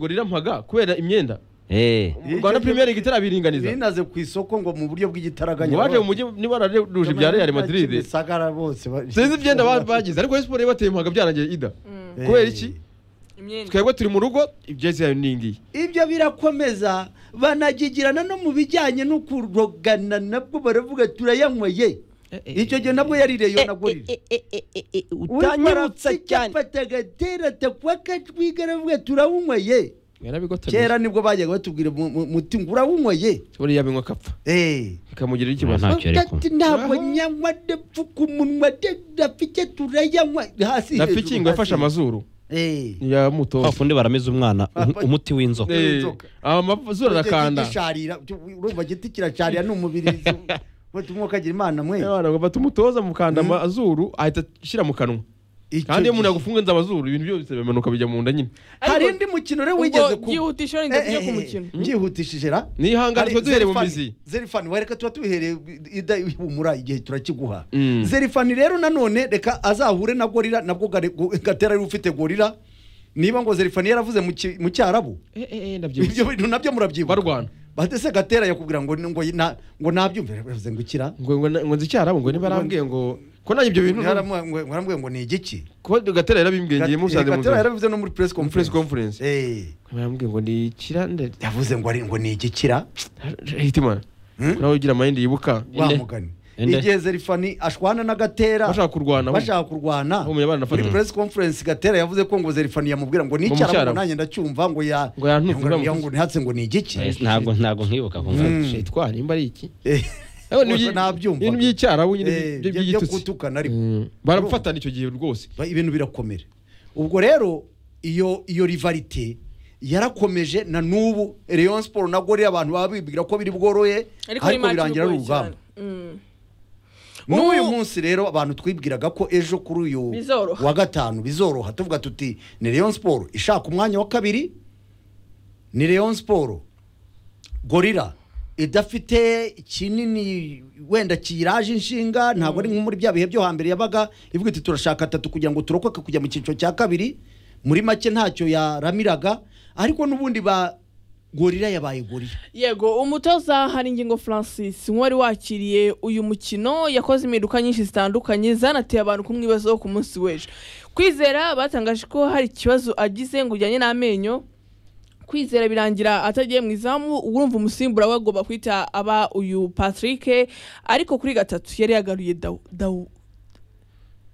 rirampaga kubera imyenda Eh. mu rwanda premier league itarabiringaniza binaze ku isoko ngo mu buryo bw'igitaraganya ngo baje mu mujyi niba bararuje ibya real madrid bisagara bose ba- sinzi imyenda ba- bagize ariko siporo yabateye byarangiye ida Eh, kubera iki imyenda twebwe turi mu rugo ibyezi yayo ni ngiyi ibyo birakomeza banagigirana no mu bijyanye no kurogana nabwo baravuga turayanyweye icyo gihe nabwo yari reyo nagurira utanyarutsa cyane afata agatera atakwa akatwiga aravuga turawunyweye yarabigotera kera nibwo bajyaga batubwira mu- mu- muti ngo urawunyweye buriya binywa akapfa Eh. bikamugirira ikibazo Nta cyo ariko. Ati, ntabwo Aho. nyanywa ndapfuka umunwa de- rafike turayanywa hasi na hejuru, fiki ngo yafashe hasi. amazuru Eh. ya Kwa mutoza fundi barameze umwana um- umuti w'inzoka Eh, inzoka. amazuru Ujya arakanda gisharira, tu- urumva giti kiracarira ni umubirizi we tumwe ukagira imana mwe Abana ngo bati umutoza mukanda Mm. amazuru ahita ashyira mu kanwa Icyo kandi iyo umuntu gihe- agufungenza amazuru ibintu byose bimanuka bijya mu nda nyine hari Ariko- indi mukino rero wigeze ubwo ku byihutisha wenda Eh, tujye eh, ku eh, mukino byihutishije ra nihangane twe duhere mu Zerifani- mizi zerifani we reka tuba tubihereye ida ihumura igihe turakiguha Mm. zerifani rero nanone reka azahure na gorira nabwo gare- go- gatera ari ufite gorira niba ngo zerifani yaravuze mu ki- mu cyarabu Eh, eh, eh, ndabyibushye ibyo bintu nabyo murabyibuka barwana batese gatera yakubwira ngo ngo na- ngo nabyumve yavuze ngo ikira ngo ngo ngo nzi icyarabo ngo ntibarambwiye ngo ko nanjye ibyo bintu Yaramu- yarambwiye ngo ni igiki ko gatera yarabimbwengeye musanze mu gatera nzira yarabivuze no muri press Mu press conference conference Eh, barambwiye ngo ni ikirande yavuze ngo ari ngo ni igikira hitimana Hmm? nawe ugira amayindi yibuka wa Inde. mugani Inde. igihe zerifani ashwana na gatera bashaka kurwana we. bashaka kurwana Aho umuntu abana muri afata press conference gatera yavuze ko ngo zerifani yamubwira ngo Ngo nicara ngo mucyaramu. nanjye ndacyumva ngo ya Ngo yantuze ngo- uramuzi. ngo ntihatse ngo ni igiki Eh, ntabwo ntabwo nkibuka kumva Mm. shitwa nimba ari iki Eh, Ariko Ubwo n'ibyi- nabyumvaga. ibintu by'icyarabu nyine eh, ibyo byo by'igitutsi gutukana ariko Mm. barafatana icyo gihe rwose Ba- ibintu birakomera ubwo rero iyo iyo rivalite yarakomeje na n'ubu Rayon Sport na Gorilla abantu baba bibwira ko biri bworoye ariko ni ariko match birangira ari igoye urugamba cyane Mm. n'uyu Ubu- munsi rero abantu twibwiraga ko ejo kuri uyu Bizoroha. wa gatanu bizoroha tuvuga tuti ni Rayon Sport ishaka umwanya wa kabiri ni Rayon Sport Gorilla idafite kinini wenda kiyiraje inshinga ntabwo ari nko muri bya bihe byo hambere yabaga ivuga iti turashaka atatu kugira ngo turokoke kujya mu cyiciro cya kabiri muri make ntacyo yaramiraga ariko n'ubundi ba gorira yabaye gorira yego umutoza haringingo francis nk'uwari wakiriye uyu mukino yakoze impinduka nyinshi zitandukanye zanateye abantu kumwibazaho ku munsi w'ejo kwizera batangaje ko hari ikibazo agize ngo ujyanye n'amenyo kwizera birangira atagiye mu izamu urumva umusimbura we agomba kwita aba uyu patrick ariko kuri gatatu yari yagaruye dawu dawu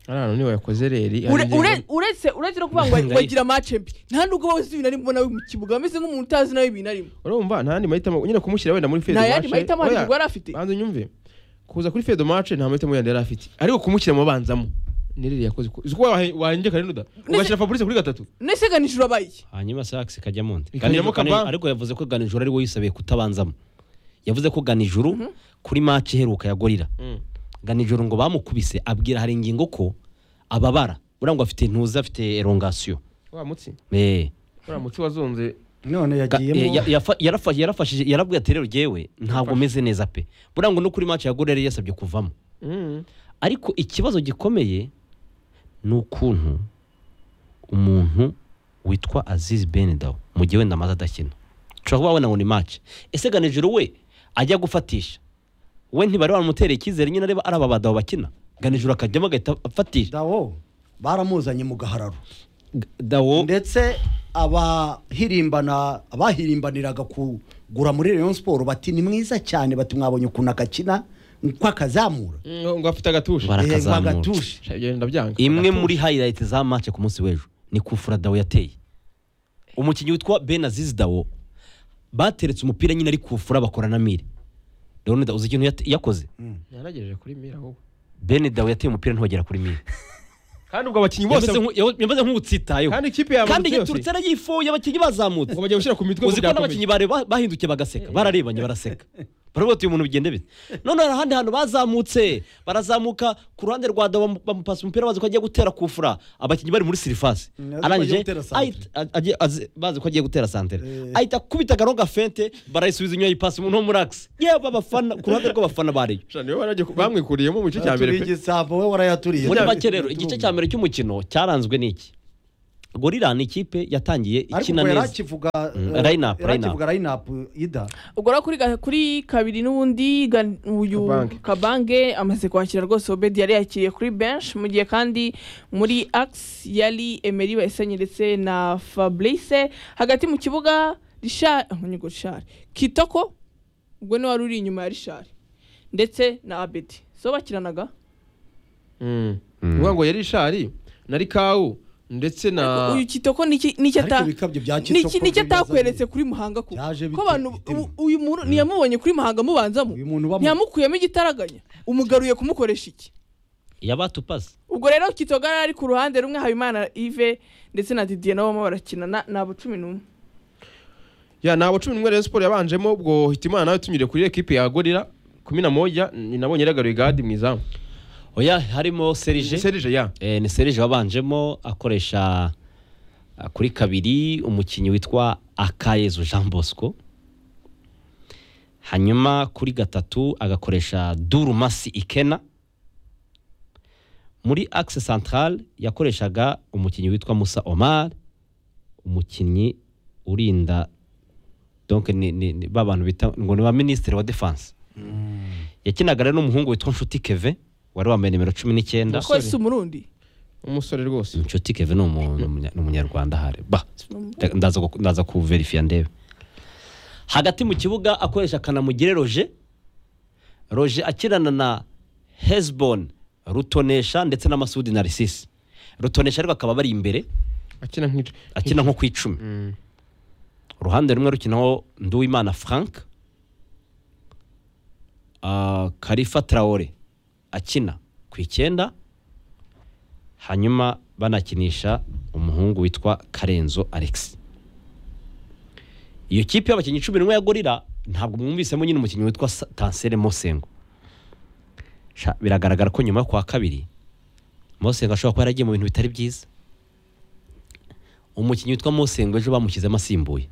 arano niba yakoze reri Ure- arinjye- ure- uretse uretse no kuvuga ngo Ndayizi. wagira mace mbi nta nubwo wowe uzi ibintu arimo nawe mu kibuga ameze nk'umuntu utazi nawe ibintu arimo urumva nta yandi mahitamo nyine kumushyira wenda muri fedo nta yandi mahitamo hari yari afite banza unyumve kuza kuri fedo mace nta mahitamo yandi yari afite ariko kumushyira mu banzamo ni reri yakoze ko uzi ko wahe- wahenjye karinuda ugashyira fabrice kuri gatatu nese ganisho urabaye hanyuma sax ikajya mu ndi Ikajyamo kaba. ariko yavuze ko ganijuru ari we yisabiye kutabanzamo yavuze ko ganijuru kuri match iheruka ya gorira ganijuru ngo bamukubise abwira hari ingingo ko ababara buriya ngo afite intuza afite elongasiyo wa mutsi Eh. uriya mutsi wazonze none Ga- eh, ya- yagiyemo yafa- yarafa- yarafashije yarabwiye ati rero jewe ntabwo meze neza pe buriya ngo no kuri match ya gorira yari yasabye kuvamo Mm. ariko ikibazo gikomeye ni ukuntu umuntu witwa azizi benedawo mu gihe wenda amaze adakina ushobora kuba wabona ngo ni match ese ganijuru we ajya gufatisha we ntibari bamutereye icyizere nyine areba ari aba badawo bakina ganijuru akajyamo agahita afatisha dawo baramuzanye mu gahararo G- dawo ndetse abahirimbana abahirimbaniraga kugura muri Rayon Sport bati ni mwiza cyane bati mwabonye ukuntu akakina uko akazamura Mm, ngo afite agatushe Bara- Eh, ngo Arakazamura. agatushe Sha- ibyo ndabyanga imwe Agatushe. muri highlight za match ku munsi w'ejo ni kufura dawo yateye umukinnyi witwa ben azizi dawo bateretse umupira nyine ari kufura bakora na mire rero uzi ikintu yate- yakoze yaragejeje kuri mira ahubwo ben dawo yateye umupira ntiwagera kuri mire kandi ubwo abakinnyi yameze bose nku- yaho- yameze nk'utsitayeho kandi ikipe yawe kandi yose, yaturutse arayifuye abakinnyi bazamutse ngo bagiye gushyira ku mitwe ngo uzi ko byakomeye. n'abakinnyi bari ba- bahindukiye bagaseka bararebanye baraseka baravuga ati uyu muntu bigenda bite none hari ahandi hantu bazamutse barazamuka ku ruhande rwa dawa bamu- bamupasa umupira bazi ko agiye gutera kufura abakinnyi bari muri sirifasi Mm, azi ko arangije agiye gutera santere. ahita- a- agiye- azi- bazi ko agiye gutera santere Eh. ahita akubita akarongo gafente barayisubiza inyuma yipasa umuntu wo muri akisi yewe abafana ku ruhande rw'abafana bariyo Sha, niwe baragiye ku- bamwikuriyemo mu gice cya mbere pe Atubiye igisambo, we warayaturiye muri make rero igice cya mbere cy'umukino cyaranzwe n'iki gorira ni ikipe yatangiye ariko ikina ubwo yari neza akivuga Mm, eh, line up, yari line up. akivuga line up ida ubwo rero kuri ga- kuri kabiri n'ubundi ga- uyu Kabange. kabange amaze kwakira rwose obedi yari yakiriye kuri benshi mu gihe kandi muri ax yari emeri bayisenye ndetse na fabrice hagati mu kibuga rishari nkonyigo rishari kitoko ubwo niwe wari uri inyuma ya rishari ndetse na abedi so bakiranaga Mm. Ngoga ngo yari ishari na rikawu ndetse na uyu kitoko niki niki ariko ata ibikabyo bya niki kitoko niki bibaza atakweretse bite? kuri muhanga kuko Byaje bite? ko abantu Bitema. u- uyu muntu ntiyamubonye kuri muhanga mubanzamo uyu muntu uba ntiyamukuyemo igitaraganya umugaruye kumukoresha iki yabatupaze ubwo rero kitoga yari ari ku ruhande rumwe habimana ive ndetse na didiye nabo barimo barakinana ni abo cumi n'umwe ya nabo cumi n'umwe Rayon Sport yabanjemo ubwo Hitimana nawe tunyure kuri ekipe ya Gorira kumi na moja ni nabonye yagaruye gadi mu izamu oya harimo serije Serije ya Eh, ni serije wabanjemo akoresha ah, kuri kabiri umukinnyi witwa akayezu jean bosco hanyuma kuri gatatu agakoresha durumasi ikena muri axe central yakoreshaga umukinnyi witwa musa omar umukinnyi urinda donc ni, ni, ni ba bantu bita ngo ni ba minisitiri wa defense yakinaga rero n'umuhungu witwa nshuti keve wari wambaye nimero cumi n'icyenda ko si umurundi umusore rwose inshuti keve ni umu- ni umunya- ni umunyarwanda ahari ba ndaza gu- ndaza kuverifiya ndebe hagati mu kibuga akoresha akanamugire roje roje akirana na hezbon rutonesha ndetse na masudi narisisi rutonesha ariko akaba bari imbere akina nk'ico akina nko ku icumi Mm. uruhande rumwe rukinaho nduwimana frank Ah, karifa traore akina ku icyenda hanyuma banakinisha umuhungu witwa karenzo alex iyo kipe y'abakinnyi cumi n'umwe ya gorira ntabwo mwumvisemo nyine umukinnyi witwa Sa- tansere mosengo Sha, biragaragara ko nyuma yo kuwa kabiri mosengo ashobora kuba yaragiye mu bintu bitari byiza umukinnyi witwa mosengo ejo bamushyizemo asimbuye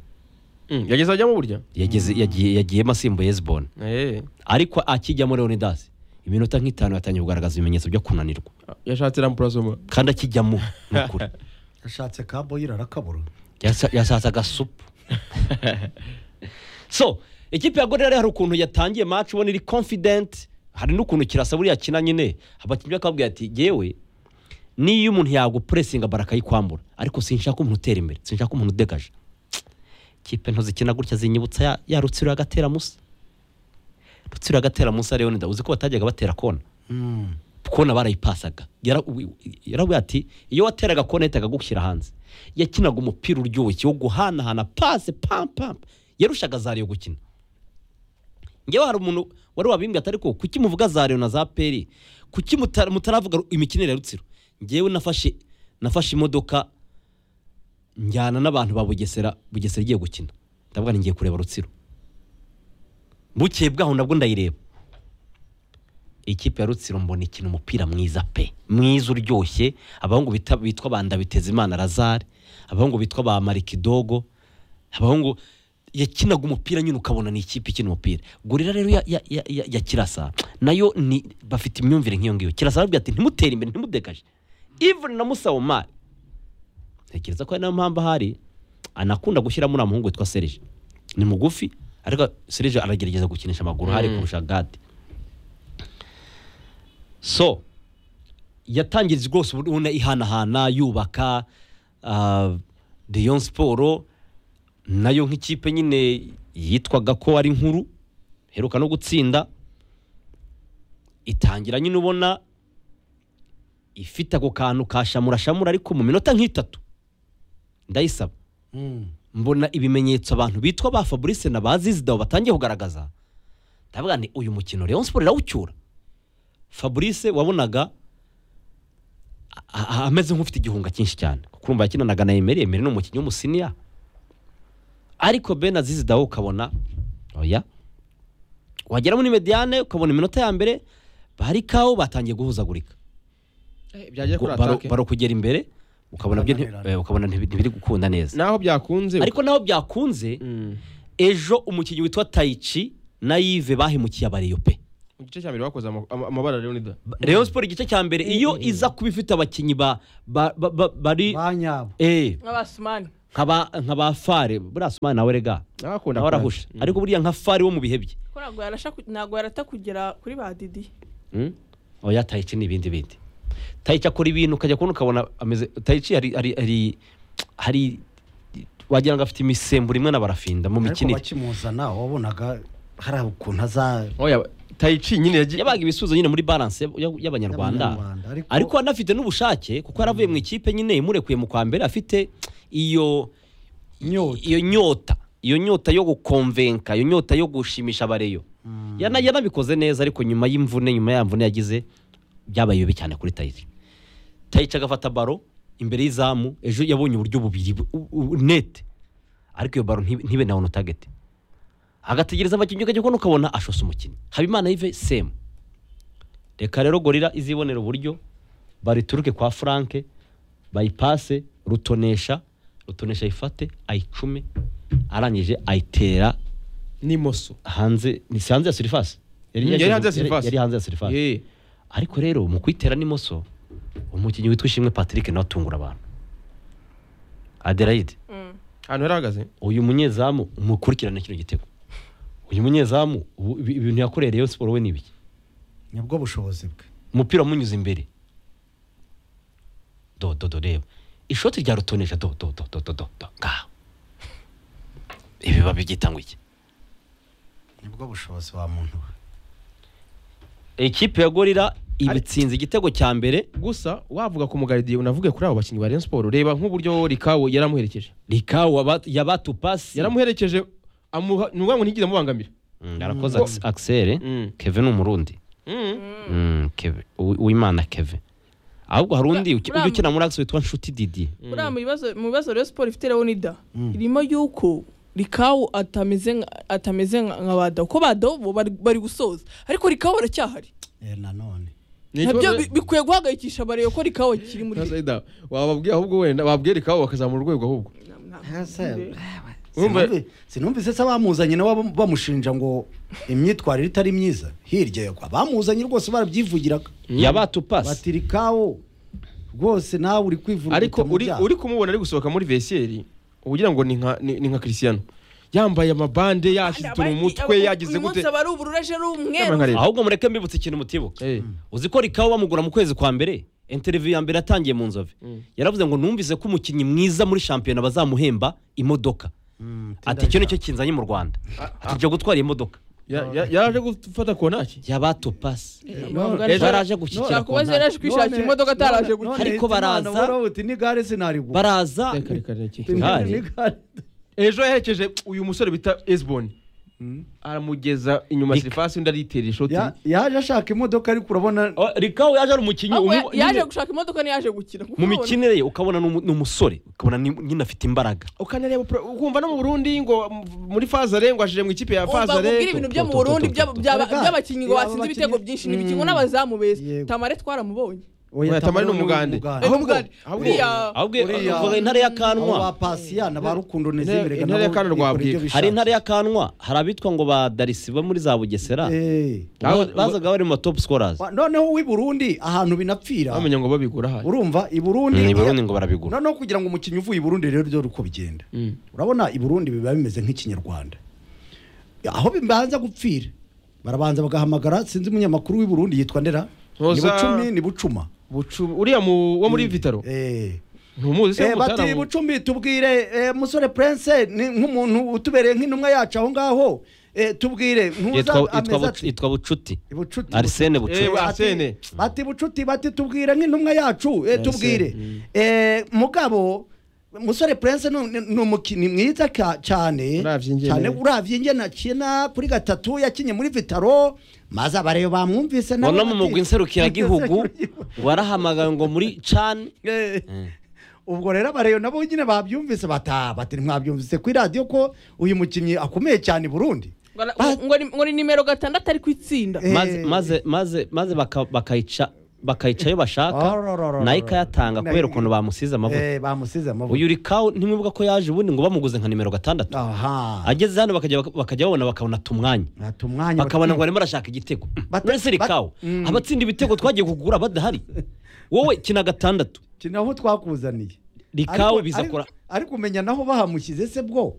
Mm, yageze ajyamo burya yageze yagiye yagiyemo asimbuye heziboni eh ariko akijyamo leonidas iminota nk'itanu yatangiye kugaragaza ibimenyetso byo kunanirwa yashatse rampurasoma kandi akijyamo ni ukuri yashatse kaboyira arakabura Yasa- yashatse agasupu so ikipe ya gorira hari ukuntu yatangiye match ubona iri confident hari n'ukuntu kirasa buriya kina nyine abakinnyi bakabwira ati yewe niyo umuntu yagupuresinga barakayikwambura ariko sinshaka umuntu utera imbere sinshaka umuntu udegaje ikipe nto zikina gutya zinyibutsa ya, ya rutsiro y'agatera musa rutsiro y'agatera musa rero nida uzi ko batajyaga batera kona kona barayipasaga Yara- wi- yaravuye ati iyo wateraga kona yahitaga agushyira hanze yakinaga umupira uryoshye wo guhanahana pase pam pam yarushaga zariyo gukina ngewe hari umuntu wari wabimbwiye atari ko kuki muvuga zariyo na za peri kuki muta- mutaravuga imikinire ya rutsiro ngewe nafashe nafashe imodoka njyana n'abantu ba bugesera bugesera igiye gukina ndavuga ni ngiye kureba rutsiro bukeye bwaho nabwo ndayireba ikipe ya rutsiro mbona ikina umupira mwiza pe mwiza uryoshye abahungu bita- bitwa ba ndabitezimana lazare abahungu bitwa ba marikidogo abahungu yakinaga umupira nyine ukabona ni ikipe ikina umupira gorira rero ya, ya, ya, ya, ya kirasa nayo ni bafite imyumvire nk'iyo ngiyo kirasa arabwira ati ntimutere imbere ntimudegaje even na musawomari ntekereza ko ari nayo mpamvu ahari anakunda gushyiramo uriya muhungu witwa serije ni mugufi ariko serije aragerageza gukinisha amaguru hari Mm. kurusha gade so yatangiriza rwose ubona ihanahana yubaka ah, Rayon siporo nayo nk'ikipe nyine yitwaga ko ari nkuru heruka no gutsinda itangira nyine ubona ifite ako kantu ka shamura shamura ariko mu minota nk'itatu ndayisaba mbona ibimenyetso abantu bitwa ba fabrice na ba zizida batangiye kugaragaza ndavuga ni uyu mukino Rayon Sport irawucyura fabrice wabonaga a- a- ameze nk'ufite igihunga cyinshi cyane kuko urumva yakinanaga na emeri emeri ni umukinnyi w'umusiniya ariko ben azizi dawe ukabona oya wagera muri mediane ukabona iminota ya mbere bari kawo batangiye guhuzagurika byagiye kuri Baro- atake baro kugera imbere ukabona byo nti- Bananirana. eh, ukabona ntibi- ntibiri gukunda neza naho byakunze ariko naho byakunze Mm. ejo umukinnyi witwa tayici na yive bahemukiye abariyo pe mu gice cya mbere bakoze ama- ama- amabara leonida Rayon Sport igice cya mbere iyo iza kuba ifite abakinnyi ba ba- ba- ba- bari ba nyabo eh nk'abasumani nkaba nkaba fare buriya sumana nawe rega abakunda nawe arahusha ariko buriya nka fare wo mu bihe bye ko ntabwo yarasha ku- ntabwo yarata kugera kuri ba didi Mm? oya tayici n'ibindi bindi tayici akora ibintu ukajya kubona ukabona ameze tayici hari hari hari hari wagira ngo afite imisemburo imwe na barafinda mu ariko mikinire bakimuzana wabonaga hari ukuntu aza oya tayici nyine yagiye yabaga ibisubizo nyine muri balance y'ab- y'abanyarwanda Y'abanyarwanda, ariko- ariko anafite n'ubushake kuko yaravuye mu ikipe nyine imurekuye mu kwa mbere afite iyo Inyota. iyo nyota iyo nyota yo gukomvenka iyo nyota yo gushimisha abareyo Yana- yanabikoze neza ariko nyuma y'imvune nyuma ya mvune yagize byabaye bibi cyane kuri tayici tayici agafata baro imbere y'izamu ejo yabonye uburyo bubiri bu- u- u- nete ariko iyo baro ntibe- ntibe na onu tageti agategereza abakinnyi ukajya kubona ukabona ashose umukinnyi habimana yive semu reka rero gorira izibonera uburyo barituruke kwa franke bayipase rutonesha rutonesha ayifate ayicume arangije ayitera n'imoso hanze ni si hanze ya surifasi Mm, yari hanze ya surface. yari hanze ya surifasi Ye. ariko rero mu kuyitera n'imoso umukinnyi witwa ishimwe patrick nawe atungura abantu adelaide ahantu yari ahagaze uyu munyezamu mukurikirane kino gitego uyu munyezamu ubu- ibi- ibintu yakoreye rayon siporo we ni ibiki nibwo bushobozi bwe umupira wamunyuze imbere do do do reba ishoti rya rutonesha do do do do do do do ngaho ibi biba byitangwa iki nibwo bushobozi wa muntu we ikipe ya gorira ibitsinze igitego cya mbere gusa wavuga ku mugaridiye unavuge kuri abo bakinnyi ba Rayon Sport reba nk'uburyo Rikawo yaramuherekeje rikawa yabatupasi yaramuherekeje amuha ni ukuvuga ngo ntiyigeze amubangamira arakoze akisere Mm. keve ni umurundi Mm. Mm, Keve. Uwi- uwimana keve ahubwo hari undi Bra- uki- Bra- ujya ukina muri akisi witwa nshuti didi buriya mu bibazo mu bibazo rero siporo ifite leonida irimo yuko rikawu atameze nka- atameze nka nka ba dao ko ba dao bo bari bari gusoza ariko rikawu baracyahari Eh, nanone Ni nabyo ikibazo- bi- bikwiye guhagayikisha abareba ko rikawu akiri muri Ntasa Ida, wababwiye ahubwo wenda wabwiye Rikawo bakazamura urwego ahubwo Urumva- Sinumvi- sinumvise se abamuzanye nabo bam- bamushinja ngo imyitwarire itari myiza hirya yo abamuzanye rwose barabyivugiraga yabatupasi batiri kawo rwose nawe uri kwivuna ariko uhita mu uri byaha. uri kumubona ari gusohoka muri vesiyeri ugira ngo ni nka ni ni nka Cristiano yambaye amabande yashyize utuntu mu mutwe yagize uyu munsi gute aba ari ubururu ejo ari Nama umweru nkareba. ahubwo mureke mbibutse ikintu mutibuka Eh. uzi ko rikawa bamugura mu kwezi kwa mbere interiviyu ya mbere yatangiye mu nzove yaravuze ngo numvise ko umukinnyi mwiza muri shampiyona bazamuhemba imodoka Mm, ati icyo nicyo kinzanye mu rwanda ati njya gutwara imodoka Ya- ya- yaraje gufata konaki yabatupasi none- Ejo baraje gushyikira Ashaka ku kuba ntara. yaraje kwishakira none- imodoka ataraje none- gukira none Ariko baraza- Hitimana baravuga bati, n'igare sinarigura baraza Reka, reka, reka. Igare. N'igare. ejo yaherekeje uyu musore bita Esbon aramugeza inyuma Nika. sirifasi undi aritera ishoti Ya- yaje ashaka imodoka ariko urabona O, rikawa yaje ari umukinnyi ahubwo umu- yaje nyine- gushaka imodoka ntiyaje gukina mu mikinire ye ukabona ni umu- ni umusore ukabona ni- nyine afite imbaraga ukanareba pro- ukumva no mu Burundi ngo m- muri Fazare ngo ashije mu ikipe ya umva Fazare mubwire ibintu byo mu burundi by'aba- by'aba- Erega, by'abakinnyi ngo iyo batsinze abakinnyi- ibitego byinshi ni ibikingo Mm. n'abazamu beza Yego. tamare twaramubonye Oya, Tamari ni umugande. Eh, Ahubwo- Mugani, ahubwo- uriya- ahubwo Uriya- uvuga intare abo ba y'akanwa pasiyana ba rukundo Intare- nizimire intare ya Kana Rwabwika. hari intare y'akanwa hari abitwa ngo ba darisi bo muri za bugesera Aho- Ba- bazaga bari mu top scorers noneho w'i burundi ahantu binapfira bamenya ngo babigura ahari urumva i burundi ni burundi ngo barabigura noneho kugira ngo umukinnyi uvuye i burundi rero ryo uko bigenda Mm. urabona i burundi biba bimeze nk'ikinyarwanda aho bibanza gupfira barabanza bagahamagara sinzi umunyamakuru w'i burundi yitwa ndera ni Ntuza- bucumi ni bucuma Bucu- uriya mu- wo muri vitaro Eh. ntumuzi se Eh, bati mutaramu bucumi tubwire eh, musore prince ni nk'umuntu utubereye nk'intumwa yacu aho ngaho Eh, tubwire ntuza Yitwa- ameze yitwa ati, yitwa bucuti ibucuti arsene Bucuti. bucuti Eh, Bati- Arsene. bati bucuti bati tubwire nk'intumwa yacu eh, tubwire mm. Eh, mugabo musore prince ni- ni ni umukinnyi mwiza ka- cyane Uravye ingene. cyane uravye ingene akina kuri gatatu yakinye muri vitaro maze abareba bamwumvise nabo bona mu bati- mugwi nserukiragihugu warahamagawe ngo muri cani Eh. ubwo rero abareyo nabo nyine babyumvise bata bati mwamwumvise ku iradiyo ko uyu mukinnyi akomeye cyane i burundi Ngo ara- Ba- ngo ni- ngo ni nimero gatandatu ari ku itsinda Eh. maze maze maze maze baka- bakayica bakayica ayo bashaka Ararararara. nayo ikayatanga kubera ukuntu bamusize amavuta Eh, bamusize amavuta uyu urikawu ntimwibuka ko yaje ubundi ngo bamuguze nka nimero gatandatu aha ageze hano bakajya bakajya babona bakabona tumwanya ati umwanya bakabona ngo bati- barimo barashaka igitego Bata- uretse bat- rikawu Mm. abatsinda ibitego twagiye kugura badahari wowe kina gatandatu kina aho twakuzaniye rikawu Ariko- bizakora ariko- ariko umenya naho bahamushyize se bwo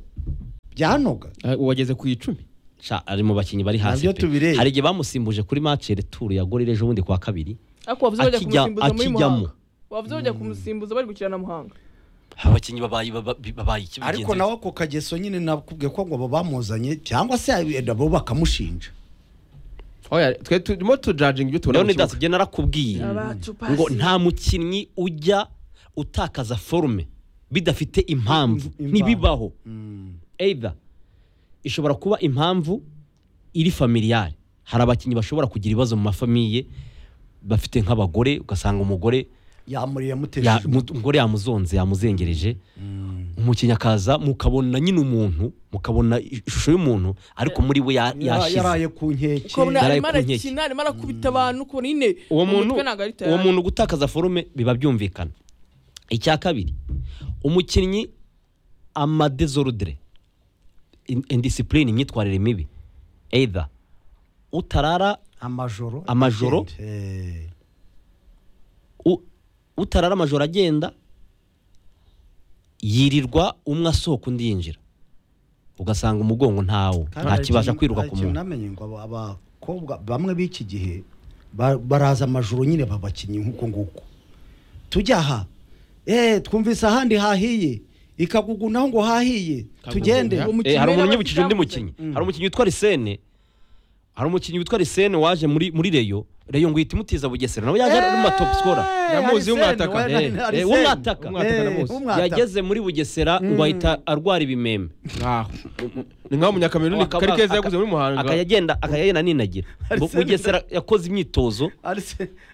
byanoga Ah, wageze ku icumi Ca, ari mu bakinnyi bari hasi Nabyo pe. tubireba. hari igihe bamusimbuje kuri match returu ya gorira ejo bundi kwa kabiri ariko wavuze bajya Akijya- kumusimbuza muri akijyamo. muhanga wavuze bajya kumusimbuza bari gukina na muhanga abakinnyi babaye babaye- babaye iki ariko bigenze nawe ako kageso nyine nakubwiye ko ngo abo bamuzanye cyangwa se yenda bo bakamushinja oya twe turimo tujajinga ibyo tubona mu leonidas kibuga ibyo narakubwiye Abacu pasi. ngo nta mukinnyi ujya utakaza forume bidafite impamvu Impamvu. ntibibaho either ishobora kuba impamvu iri familiyare hari abakinnyi bashobora kugira ibibazo mu mafamiye bafite nk'abagore ugasanga umugore yamuri ya- yamutesheje mu- umugore yamuzonze yamuzengereje umukinnyi akaza mukabona nyine umuntu mukabona ishusho y'umuntu ariko muri we ya- Yara- yashize yaraye ku nkeke ukabona Yaraye arimo ku nkeke. arakina arimo arakubita abantu ukabona nyine uwo mu muntu mutwe ntabwo ari uwo tayari. muntu gutakaza forume biba byumvikana icya kabiri umukinnyi amadezorudire indisipurine imyitwarire mibi either utarara amajoro Amajoro? Eh. u- utarara amajoro agenda yirirwa umwe asohoka undi yinjira ugasanga umugongo ntawo Kandi hari ntakibasha ikintu- kwiruka hari ku ikintu muntu namenye ngo aba- abakobwa bamwe b'iki gihe ba- baraza amajoro nyine babakinnyi nk'uko nguko tujya aha eh twumvise ahandi hahiye ikagugu naho ngo hahiye tugende Kagugu, umukinnyi Eh, hari rero umukinnyi wibukije bafite undi izamuze. mukinnyi hari umukinnyi witwa risene hari umukinnyi witwa risene waje muri muri reyo reyo ngo ihita imutiza bugesera nawe yaje ari mu matopu sikora Ndamuzi w'umwataka. Eh, w'umwataka. yageze muri bugesera ngo ahita arwara ibimeme Nkaho. ni nk'aho umunyakameruni Akaba- kari keza aka- yaguze muri muhanga akayagenda akayagenda aninagira Bu- Arsene- bugesera yakoze imyitozo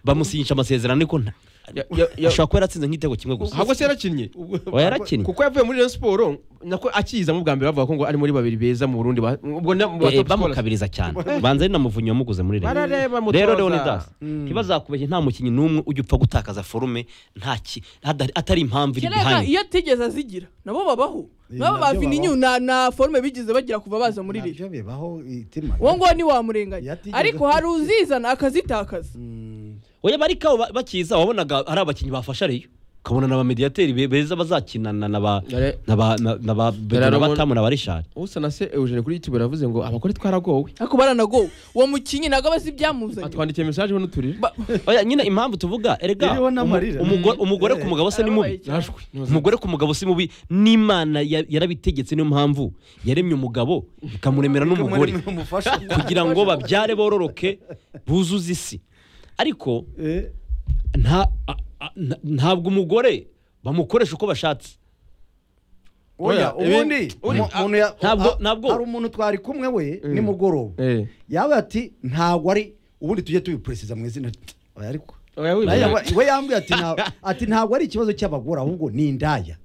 bamusinyisha amasezerano ariko nta- Ya- ya- ya- ashobora kuba yaratsinze nk'igitego kimwe gusa ahubwo se yarakinnye Oya, yarakinnye kuko yavuye muri Rayon Sport nako akiyizamo ubwa mbere bavuga ko ngo ari muri babiri beza mu Burundi ba- ubwo na- mu Eh, batop scholars. bamukabiriza cyane banza ari namuvunnyi wamuguze muri Reyo. Barareba mutoza. rero leonidas Mm. ntibazakubeshye nta mukinnyi n'umwe ujya upfa gutakaza forume nta ki- hadari- atari impamvu iri kereka bihanye iyo atigeze azigira nabo babaho Eh, nabo nabyo bavininyu babaho. na na forume bigeze bagira kuva baza muri riri nabyo bibaho itima uwo nguwo ntiwamurenganya Iyo atigeze ariko hari uzizana akazitakaza Mm, oya barikaho ba- bakiza wabonaga hari abakinnyi bafasha reyo ukabona na ba mediyateri be- beza bazakinana na ba Dore- na ba na- na ba Beto na Dore- batamu na ba rishari usa na se Eugene kuri YouTube yaravuze ngo abagore twaragowe ariko baranagowe uwo mukinnyi ntabwo aba azi ibyamuzanye atwandikiye message hano turire Ba- oya nyine impamvu tuvuga erega Iriho n'amarira. umu- umugo- Mm. umugore ku mugabo se ni mubi Arababaye cyane. nashwe umugore ku mugabo si mubi n'imana ya- yarabitegetse niyo mpamvu yaremye umugabo ikamuremera n'umugore umufasha kugira ngo babyare bororoke buzuze isi ariko Eh, nta a- a- nta- ntabwo umugore bamukoresha uko bashatse oya Oya, ibi- ubundi uri- mu- umuntu ya- ntabwo- ah, nabwo. hari umuntu twari kumwe we Mm. nimugoroba eh yaba ati ntabwo ari ubundi tujye tubiperesiza mu izina oya ariko oya wibye. Nawe we yambwiye ati nta- ati ntabwo ari ikibazo cy'abagore ahubwo ni indaya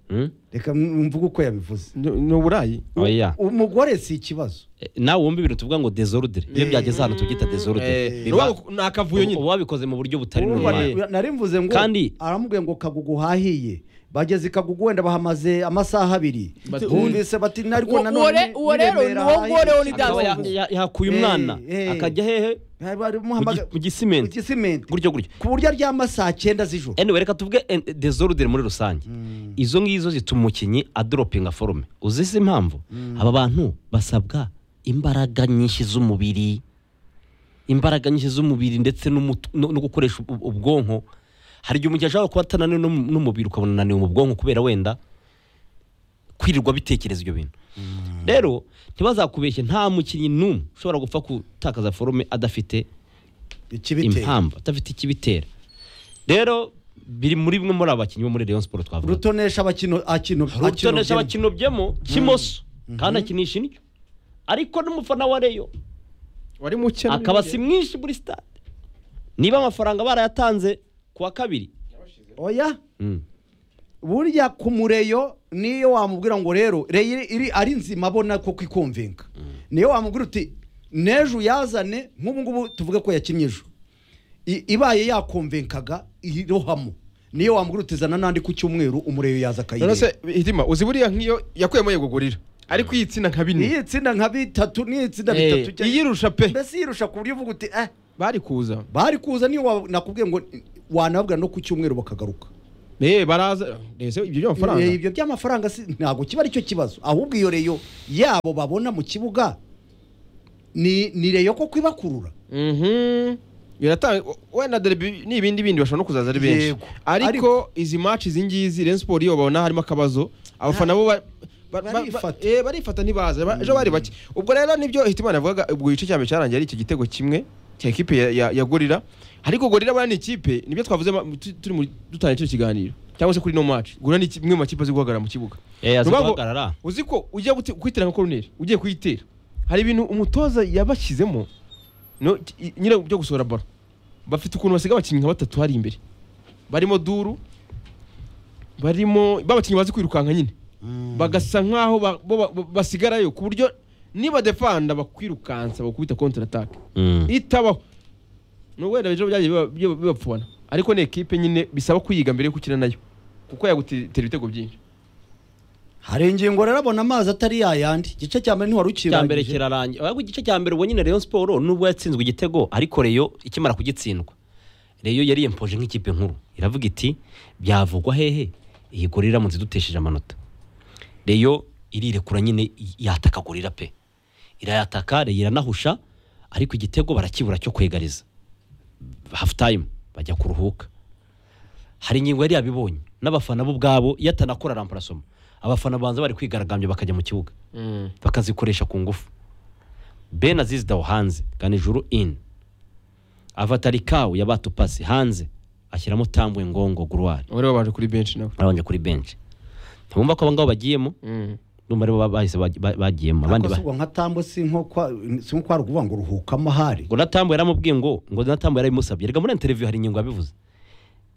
reka mvuge uko yabivuze Ni- ni uburayi oya umugore si ikibazo Eh, nawe wumva ibintu tuvuga ngo desorudire iyo byageze ahantu tugita desorudire Eh, Biba- uba- ni akavuyo nyine uba wabikoze mu buryo butari Urumva normal ni- nari mvuze ngo Kandi- aramubwiye ngo kagugu hahiye bageze i kagugu wenda bahamaze amasaha abiri Bati- bumvise bati ariko Uwo- uwo re- uwo rero ni uwo ngore wo ni Akaba ya- Kagugu. ya- yahakuye Eh, umwana eh. akajya hehe mu gi- mu gisimenti. gisimenti gutyo gutyo ku buryo aryama saa cyenda z'ijoro anyway reka tuvuge en- desordre muri rusange izo ngizo zituma umukinnyi adoropinga forume uzi se impamvu aba bantu basabwa imbaraga nyinshi z'umubiri imbaraga nyinshi z'umubiri ndetse n'umutu- no no gukoresha ub- ubwonko hari igihe umukinnyi ashobora kuba atananiwe no mu- n'umubiri ukabona ananiwe mu bwonko kubera wenda kwirirwa bitekereza ibyo bintu rero ntibazakubeshye nta mukinnyi n'umwe ushobora gupfa gutakaza forume adafite ikibitera impamvu adafite ikibitera rero biri muri bimwe muri aba bakinnyi bo muri Rayon Sport twavuga rutonesha abakino akino rutonesha akino- bakinobyemo kimoso kandi akinisha indyo ariko n'umufana wa reyo wari muke akaba si mwinshi muri stade niba amafaranga barayatanze ku wa kabiri oya Mm. burya ku mureyo niyo wamubwira ngo rero reyo iri ari nzima abona kuko ikumvinga niyo wamubwira uti n'ejo uyazane nk'ubu ngubu tuvuge ko yakinnye ejo i- ibaye yakomvenkaga irohamo niyo wamwirutizana n'andi ku cyumweru umureyo yaza none akayireba se hitima uzi buriya nk'iyo yakuyemo yegugurira ariko iyi tsinda nka bine niyi tsinda nka bitatu niyi tsinda Eh, bitatu cyangwa- iyirusha pe mbese yirusha ku buryo uvuga uti eh bari kuza bari kuza niyo wa- nakubwiye ngo wanabwa no ku cyumweru bakagaruka eh baraza ese ibyo by'amafaranga Eh, ibyo by'amafaranga si- ntabwo kiba aricyo kibazo ahubwo iyo reyo yabo babona mu kibuga ni ni reyo koko ibakurura Mhm. biratanga wenda dore bi- n'ibindi bindi bashobora no kuzaza ari benshi Yego. ariko izi match izi ngizi Rayon Sport iyo babona harimo akabazo abafana bo ba- ba- ba- ba- Barifata. eh, barifata ntibaza ba- ejo bari bake ubwo rero nibyo hitimana yavugaga ubwo igice cya mbere cyarangiye ari icyo gitego kimwe cya ekipe ya- ya ya gorira ariko gorira buriya ni ikipe nibyo twavuze ma- tu- turi mu- dutangiye kino kiganiro cyangwa se kuri no match gorira ni iki- imwe mu makipe azi guhagarara mu kibuga Eh, azi Ni ukuvuga ngo- guhagarara. uzi ko ugiye guti- kuyitera nka koroneri ugiye kuyitera hari ibintu umutoza yabashyizemo no i- nyine byo gusohora baro bafite ukuntu basiga abakinnyi nka batatu hari imbere barimo duru barimo b'abakinnyi bazi kwirukanka nyine bagasa nkaho ba- bo ba- bo basigarayo ku buryo niba defanda bakwirukansa bakubita counter attack Mm. itabaho ni wenda ejo byagiye biba- biba- bibapfana ariko ni ekipe nyine bisaba kuyiga mbere yo gukina nayo kuko yagutera ibitego byinshi hari ingingo rero abona amazi atari yayandi igice cya mbere ntiwari cya mbere ukirangije kirarangira ahubwo igice cya mbere ubonye na Rayon Sport nubwo yatsinzwe igitego ariko Rayon ikimara kugitsindwa Rayon yari yempoje nk'ikipe nkuru iravuga iti byavugwa hehe iyi gol iramutse idutesheje amanota Rayon irirekura nyine yataka gorira pe irayataka Rayon iranahusha ariko igitego barakibura cyo kwegariza half time bajya kuruhuka hari ingingo yari yabibonye n'abafana bo ubwabo iyo atanakora ramparasoma abafana banza bari kwigaragambya bakajya mu kibuga bakazikoresha ku ngufu ben azizi dawo hanze ganijuru ini avatari kawu ya batupasi hanze ashyiramo tambwe ngongo guruwari ubu rero baje kuri benshi nawe arabanje kuri benshi ntibumva ko abangabo bagiyemo Mm. ndumva aribo ba- bahise bagi- ba- bagiyemo abandi ba- nka tambo si nko kwa- si nko kwari ukuvuga ngo ruhukamo ahari ngo natambo yaramubwiye ngo ngo natambo yarabimusabye reka muri interiviyu hari ingingo yabivuze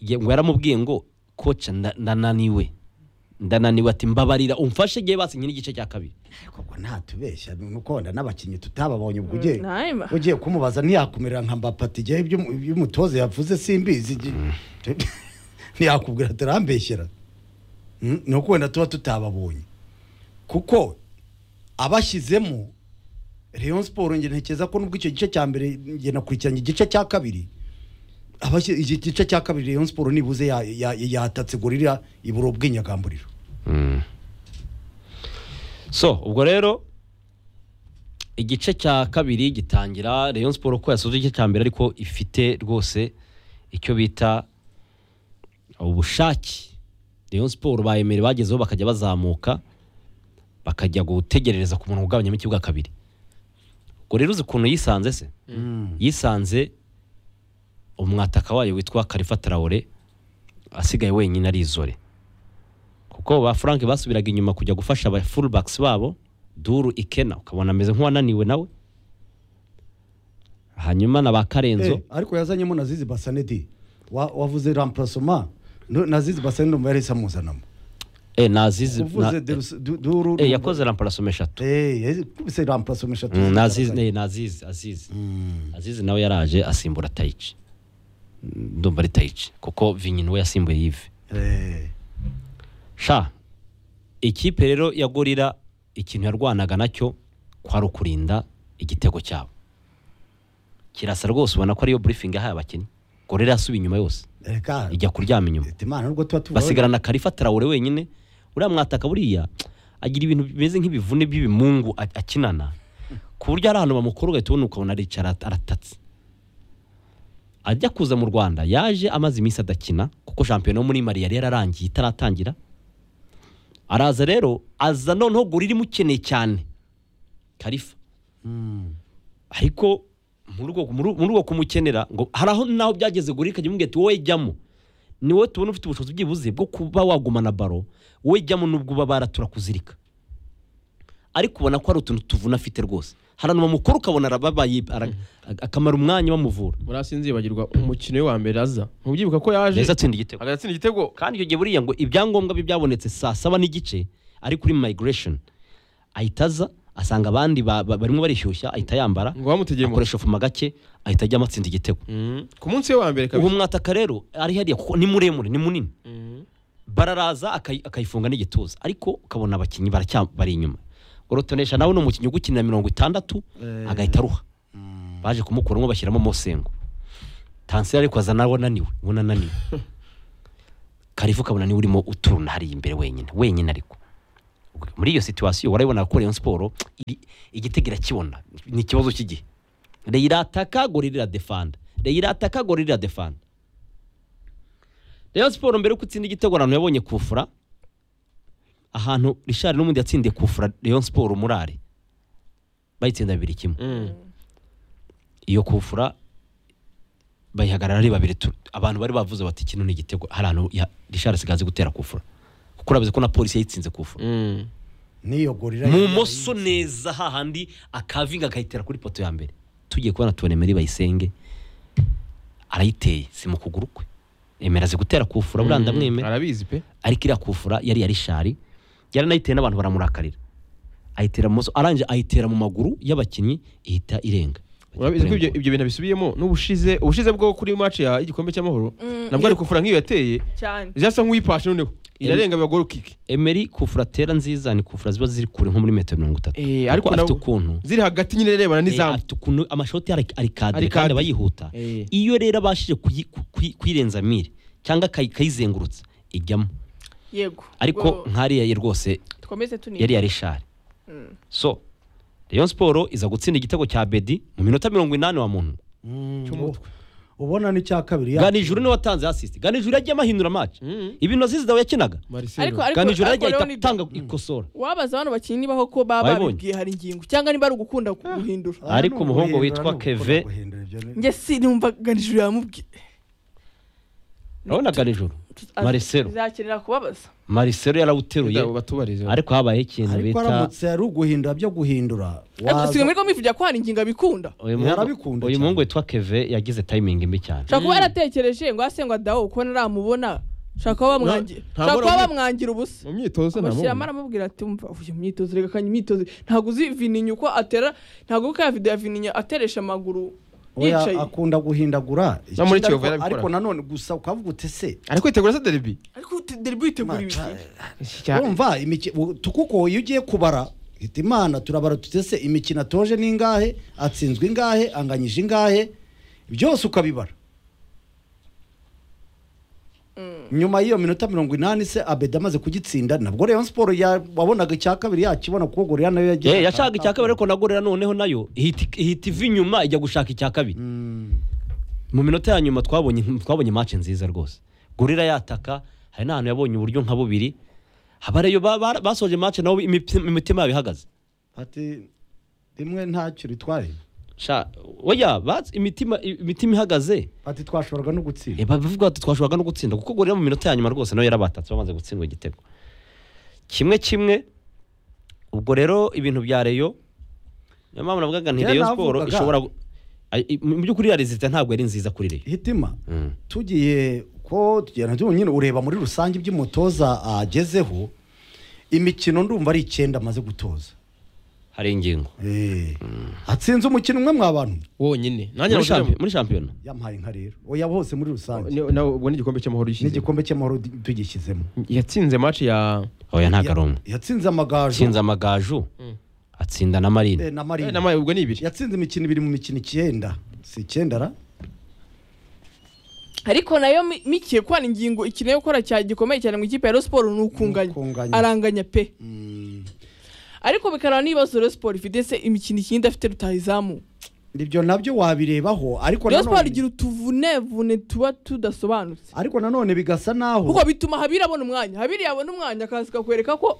Ye- ngo yaramubwiye ngo koca nda- ndananiwe ndananiwe ati mbabarira umfashe igihe basinye n'igice cya kabiri koko ntatubeshya ni uko wenda n'abakinnyi tutababonye ubwo ugiye Nahimba. ugiye kumubaza ntiyakumirira nka mbapati igihe ibyo ibyo umutoza yavuze simbizi igihe- ntiyakubwira turambeshyera Mm, ni uko wenda tuba tutababonye kuko abashyizemo Rayon Sport nge ntekereza ko nubwo icyo gice cya mbere nge nakurikiranye igice cya kabiri abashyi iki gice cya kabiri Rayon Sport nibuze ya- ya- yatatse gorira ibura ubwinyagamburiro so ubwo rero igice cya kabiri gitangira Rayon Sport ko yasoje igice cya mbere ariko ifite rwose icyo bita ubushake Rayon Sport bayemere bagezeho bakajya bazamuka bakajya gutegerereza ku muntu ugabanyamo ikibuga kabiri ubwo rero uzi ukuntu yisanze se yisanze umwataka wayo witwa Khalifa Traore asigaye wenyine arizore kuko ba Frank basubiraga inyuma kujya gufasha aba fullbacks babo Duru Ikena ukabona ameze nk'uwananiwe nawe hanyuma na ba Karenzo Eh, ariko yazanyemo na zizi basanedi Wa- wavuze ramparasoma no- na zizi basanedi numva yahise amuzanamo eh nazizi uvuze na- Derus- Du- duru eh yakoze ramparasome eshatu Eh, yakubise ramparasoma eshatu Mm, nazizi zigaragaye. eh, nazizi azizi azizi nawe yaraje asimbura Taichi Mm, ndumva ari Taichi kuko Vinyi we yasimbuye Yves Eh, sha ikipe rero ya gorira ikintu yarwanaga nacyo kwari ukurinda igitego cyabo kirasa rwose ubona ko ariyo burifingi yahaye abakinnyi gorira yasubiye inyuma yose reka ijya kuryama inyuma Ati, Imana nubwo tuba tuvuga basigarana karifa tarawure wenyine uriya mwataka buriya agira ibintu bimeze nk'ibivune by'ibimungu a- akinana ku buryo ari ahantu bamukora ugahita ubona ukabona aricara arat- aratatse ajya kuza mu rwanda yaje amaze iminsi adakina kuko shampiyona yo muri mali yari yararangiye itaratangira araza rero aza noneho gura imukeneye cyane karifa ariko muri urwo- muri muri urwo kumukenera ngo hari aho naho byageze gura ikajya imubwira ati wowe jyamo ni wowe tubona ufite ubushobozi byibuze bwo kuba wagumana baro wowe jyamo n'ubwo uba baratura kuzirika ariko ubona ko hari utuntu tuvuna afite rwose hari ahantu bamukora ukabona arababaye ara- akamara umwanya bamuvura murasinzi bagirwa umukino we wa mbere aza ntubyibuka ko yaje neza atsinda igitego agatsinda igitego kandi icyo gihe buriya ngo ibyangombwa bye byabonetse saa saba n'igice ari kuri migration ahita aza asanga abandi ba- ba- barimo barishyushya ahita yambara ngo bamutegeye mu akoresha fuma gake ahita ajya amatsinda igitego Mm. ku munsi we wa mbere ubu kabisa mwataka rero ari hariya kuko ni muremure ni munini Mm. bararaza akayi- akayifunga n'igituza ariko ukabona abakinnyi baracya- bari inyuma gorotonesha nawe ni umukinnyi ugukinira mirongo itandatu agahita aruha baje kumukuramo bashyiramo mosengo tansira ariko aza nawe ananiwe ubona ananiwe karifu ukabona niwe urimo uturuna hariya imbere wenyine wenyine ariko muri iyo situwasiyo warayibona ko Rayon siporo igitego irakibona ni ikibazo cy'igihe reyo irataka gorira iradefanda reyo irataka gorira iradefanda Rayon siporo mbere yuko utsinda igitego ahantu yabonye kufura ahantu rishari n'umundi yatsindiye kufura Rayon siporo murare bayitsinda bibiri kimwe iyo kufura bayihagarara ari babiri tu- abantu bari bavuze bati kino ni igitego hari ahantu ya- Richard asigaye azi gutera kufura kuko urabizi ko na polisi yayitsinze kufura Mm. n'iyo gorira mu moso neza hahandi akavinga akayitera kuri poto ya mbere tugiye kubona tubona emeri bayisenge arayiteye si mu kuguru kwe emera azi gutera kufura buriya ndamwemera arabizi pe ariko iriya kufura yari ya rishari yaranayiteye n'abantu baramurakarira ayitera mu maso arangije ayitera mu maguru y'abakinnyi ihita irenga urabizi ko ibyo ibyo bintu bisubiyemo n'ubushize ubushize bwo kuri match ya igikombe cy'amahoro Mm, nabwo ari kufura nk'iyo yateye cyane zasa nk'uyipashe noneho irarenga bagoro kike emeri kufura tera nziza ni kufura ziba ziri kure nko muri metero mirongo itatu Eh, ariko ariko afite nabo- ukuntu ziri hagati nyine irebana eh, n'izamu afite ukuntu amashoti ari- ari kadire Ari kandi kadire. aba yihuta Eh. iyo rero abashije kuyi- ku- kuyi- kuyirenza mire cyangwa akayi- akayizengurutsa ijyamo yego ariko Ubwo nkariya ye rwose dukomeze tuniga yari ya rishari so Rayon siporo iza gutsinda igitego cya bedi mu minota mirongo inani wa muntu cy'umutwe ubona n'icya kabiri ganijuru niwe watanze asisite ganijuru yagiye amahindura match Mm. ibintu azizi dawe yakinaga Marcelo Ariko- ganijuru yagiye ariko ahita Leonid- atanga ikosora wabaza abantu bakinnyi nibaho ko baba Wabibonye? babibwiye hari ingingo cyangwa niba ari ugukunda guhindura Ah. ariko umuhungu witwa Keve- njye sinumva ganijuru yamubwiye urabona ganijuru Az- Marcelo. bizakenera kubabaza marisero yarawuteruye Ndabo batubarize ariko habayeho ikintu ariko bita aramutse ari uguhindura byo guhindura ariko waza- sigaye muri ko mwivugira ko hari ingingo abikunda uyu muhungu Yarabikunda uyu cyane. muhungu witwa keve yagize tayimingi mbi cyane ushobora kuba yaratekereje ngo ase ngo adaho kuko naramubona ushobora kuba bamwangira nta ushobora kuba mbona- bamwangira ubusa mu myitozo amushyiramo ntamubona aramubwira ati umva uyu myitozo reka kanya imyitozo ntabwo uzi vininya uko atera ntabwo uko ya video ya vininya ateresha amaguru oya yicaye akunda guhindagura No, muri Ikindi Kiyovu ariko- yarabikora. ariko nanone gusa ukavuga ute se ariko itegura se derby ariko uti- deribu yitegura ibintu wumva imiki- u- tu- kuko iyo ugiye kubara hita imana turabara tutese imikino atoje ni ingahe atsinzwe ingahe anganyije ingahe byose ukabibara nyuma y'iyo minota mirongo inani se abedi amaze kugitsinda nabwo rero siporo ya- wabonaga icya kabiri yakibona kuko gorira nayo yagiye Eh, yashaka icya kabiri ariko nagorera noneho nayo ihita ihita iva inyuma ijya gushaka icya kabiri mu minota ya nyuma twabonye twabonye match nziza rwose gorira yataka hari n'ahantu yabonye uburyo nka bubiri abareyo ba- ba- basoje match nabo imipi- imitima yabo ihagaze ati rimwe ntacyo ritwaye Sha- oya bats- imitima imitima ihagaze ati twashoboraga no gutsinda Eh, bavuga bati twashoboraga no gutsinda kuko gorira mu minota ya nyuma rwose nawe yarabatatse bamaze gutsindwa igitego kimwe kimwe ubwo rero ibintu bya reyo niyo mpamvu navugaga nti Kera reyo siporo navugaga. ishobora gu- Ay- i- mu by'ukuri ya rezita ntabwo yari nziza kuri reyo hitima Mm. tugiye ko tugenda nyine ureba muri rusange iby'umutoza agezeho imikino ndumva ari icyenda amaze gutoza hari ingingo Eh, atsinze umukino umwe mwabantu wonyine nanjye muri nawe shampiyona muri shampiyona yampaye inka rero oya hose muri rusange Ni- nawe ubwo n'igikombe cy'amahoro yishyize n'igikombe cy'amahoro di- tugishyizemo yatsinze match ya oya nta Ya- karongo yatsinze amagaju atsinze amagaju atsinda na marine eh, na Eh, marina n'ama- ubwo ni ibiri yatsinze imikino ibiri mu mikino icyenda si icyenda ra ariko nayo mi- mikiye ko hari ingingo ikeneye gukora cya gikomeye cyane mu ikipe ya Rayon siporo ni ukunganya Ukunganya. aranganya pe Mm, ariko bikaraba n'ibibazo Rayon siporo ifite se imikino ikindi idafite rutayizamu ibyo nabyo wabirebaho ariko Rayon siporo nanone igira utuvunevune tuba tudasobanutse ariko nanone bigasa naho kuko bituma habiri abona umwanya habiri yabona umwanya akaza kakwereka ko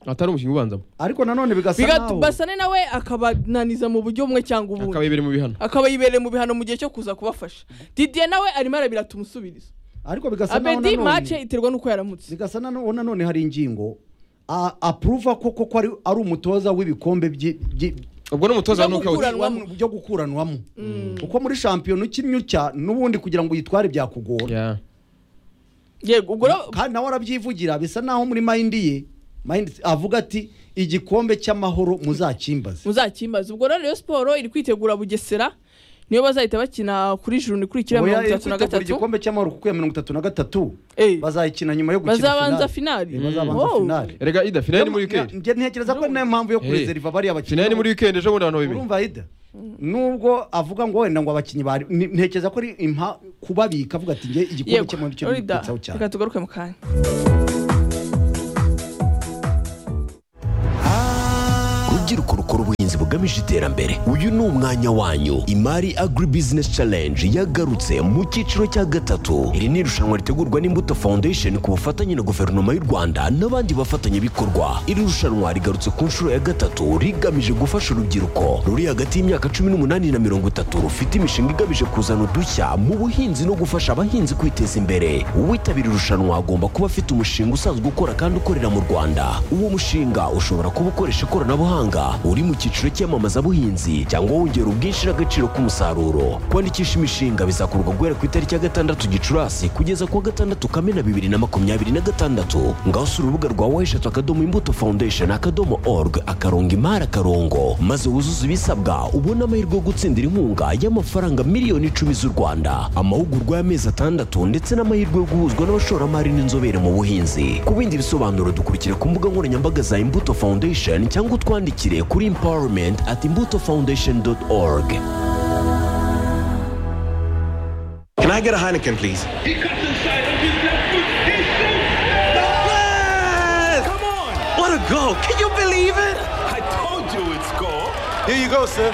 atari umukinnyi ubanzamo ariko nanone bigasa naho basane nawe akabananiza mu buryo bumwe cyangwa akaba ubundi yibere mu bihano akaba yibereye mu bihano mu gihe cyo kuza kubafasha didiye nawe arimo arabira tumusubiriza ariko bigasa naho abedi nanone mace iterwa n'uko yaramutse zigasa nano nanone hari ingingo a- apuruva ko koko ari, ari umutoza w'ibikombe byi- byi- ubwo n'umutoza nuko Gukuranwamo. wam- byo gukuranwamo kuko muri shampiyona ukinnye utya n'ubundi kugira ngo uyitware byakugora ya yego ubwo rero- kandi nawe arabyivugira bisa naho muri mayindi ye mayindi avuga ati igikombe cy'amahoro muzakimbaze muzakimbaze ubwo rero Rayon siporo iri kwitegura bugesera niyo bazahita bakina kuri juru ni kuri kiriya Oya, mirongo iri itatu na kwitegura gatatu igikombe cy'amahoro kuko iya mirongo itatu na gatatu Eh, bazayikina nyuma yo gukina bazabanza finale. finali Eh, bazabanza Oh. finale erega ida finali ni muri wikendi njye ntekereza ko ari nayo mpamvu yo kurezeriva bariya bakinnyi finali ni muri wikendi ejo bundi abantu babiri urumva yida nubwo avuga ngo wenda ngo abakinnyi bari ni- ntekereza ko ari impa kubabika avuga ati nge igikombe yego cy'amahoro cyo Orida, nibitsaho cyane reka tugaruke mu kanya rubyiruko rukora ubuhinzi bugamije iterambere uyu ni umwanya wanyu imari agri business challenge yagarutse mu cyiciro cya gatatu iri ni irushanwa ritegurwa n'imbuto foundation ku bufatanye na guverinoma y'u rwanda n'abandi bafatanyabikorwa iri rushanwa rigarutse ku nshuro ya gatatu rigamije gufasha urubyiruko ruri hagati y'imyaka cumi n'umunani na mirongo itatu rufite imishinga igamije kuzana udushya mu buhinzi no gufasha abahinzi kwiteza imbere uwitabira irushanwa agomba kuba afite umushinga usanzwe ukora kandi ukorera mu rwanda uwo mushinga ushobora kuba ukoresha ikoranabuhanga uri mu cyiciro cy'iyamamazabuhinzi cyangwa wongera ubwinshi n'agaciro k'umusaruro kwandikisha imishinga bizakorwa guhera ku itariki ya gatandatu gicurasi kugeza ku wa gatandatu kamena bibiri na makumyabiri na gatandatu ngaho si urubuga rwa wayishatu akadomo imbuto foundation akadomo org akarongo imari akarongo maze wuzuze ibisabwa ubone amahirwe yo gutsindira inkunga y'amafaranga miliyoni icumi z'u rwanda amahugurwa y'amezi atandatu ndetse n'amahirwe yo guhuzwa n'abashoramari n'inzobere mu buhinzi ku bindi bisobanuro dukurikira ku mbuga nkoranyambaga za imbuto foundation cyangwa utwandikire kuri empowerment at imbuto foundation org Can I get a Heineken, please? He comes inside of his left foot. He shoots. Come on! What a goal! Can you believe it? I told you it's goal. Here you go, sir.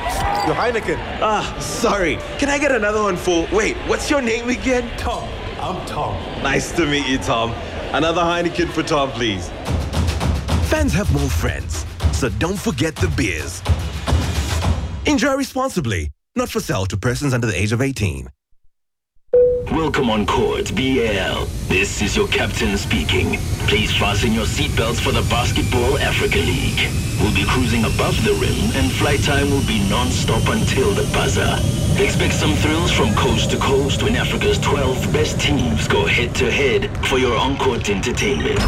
Your Heineken. Ah, sorry. Can I get another one for? Wait, what's your name again? Tom, I'm Tom. Nice to meet you, Tom. Another Heineken for Tom, please. Fans have more friends, so don't forget the beers. Enjoy responsibly, not for sale to persons under the age of 18. Welcome on court, BL. This is your captain speaking. Please fasten your seatbelts for the Basketball Africa League. We'll be cruising above the rim and flight time will be non-stop until the buzzer. Expect some thrills from coast to coast when Africa's 12 best teams go head-to-head for your on-court entertainment.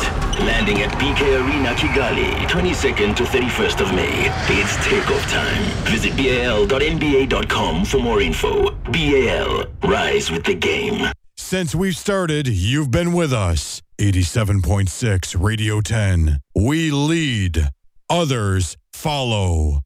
Landing at BK Arena Kigali, 22nd to 31st of May. It's takeoff time. Visit bal.nba.com for more info. BAL, rise with the game. Since we've started, you've been with us. 87.6 Radio 10. We lead, others follow.